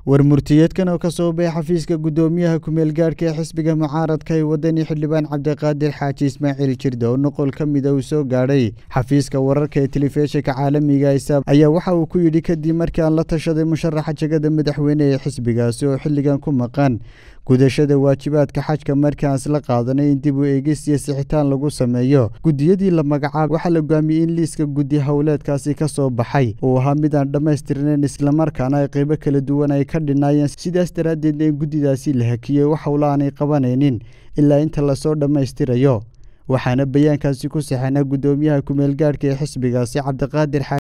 war murtiyeedkan oo ka soo baxay xafiiska guddoomiyaha kumeel gaadhka ee xisbiga mucaaradka ee wadani xildhibaan cabdiqaadir xaaji ismaaciil jirda oo noqol ka mida uu soo gaadhay xafiiska wararka ee telefishinka caalamiga isaab ayaa waxa uu ku yidhi kadib markii aan la tashaday musharaxa jegada madaxweyne ee xisbigaasi oo xilligan ku maqan gudashada waajibaadka xajka markaan isla qaadanay in dib u eegis iyo sixitaan lagu sameeyo guddiyadii la magacaabay waxaa la go'aamiyey in liiska guddi howleedkaasi ka soo baxay uu ahaa mid aan dhammaystirnayn islamarkaana ay qaybo kala duwan ay ka dhinaayeen sidaas daraaddeedna in guddidaasi la hakiyey wax howla aanay qabanaynin ilaa inta lasoo dhammaystirayo waxaana bayaankaasi ku saxeynaa guddoomiyaha kumeel gaadhka ee xisbigaasi cabdiqaadir